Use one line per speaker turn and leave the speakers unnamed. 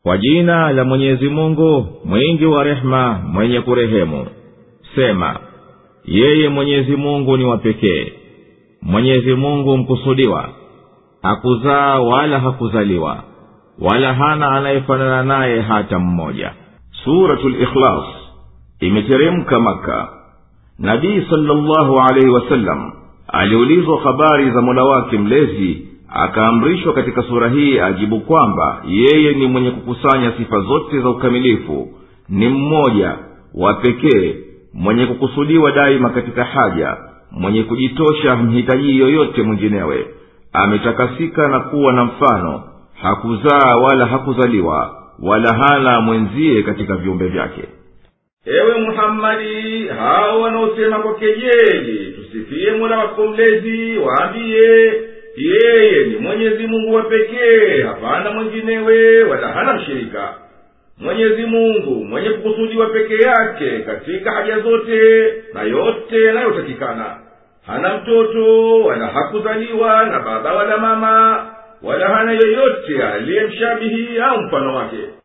kwa jina la mwenyezi mungu mwingi wa rehema mwenye kurehemu sema yeye mwenyezi mungu ni wa pekee mwenyezi mungu mkusudiwa hakuzaa wala hakuzaliwa wala hana anayefanana naye hata mmoja
suratu likhlas imeteremka maka nabii salllahu alaihi wasallam aliulizwa habari za mola wake mlezi akaamrishwa katika sura hii ajibu kwamba yeye ni mwenye kukusanya sifa zote za ukamilifu ni mmoja wa pekee mwenye kukusudiwa daima katika haja mwenye kujitosha mhitajii yoyote mwinginewe ametakasika na kuwa na mfano hakuzaa wala hakuzaliwa wala hana mwenzie katika viumbe vyake
ewe muhammadi hao wanaosema kwa kejeli tusifie mola wako mlezi waambiye yeye ni mwenyezi mungu wa pekee hapana mwenginewe wala hana mshirika mwenyezi mungu mwenye kukusudiwa peke yake katika haja zote na yote yanayotakikana hana mtoto wala hakuzaliwa na baba wala mama wala hana yoyote aliyemshabihi au mfano wake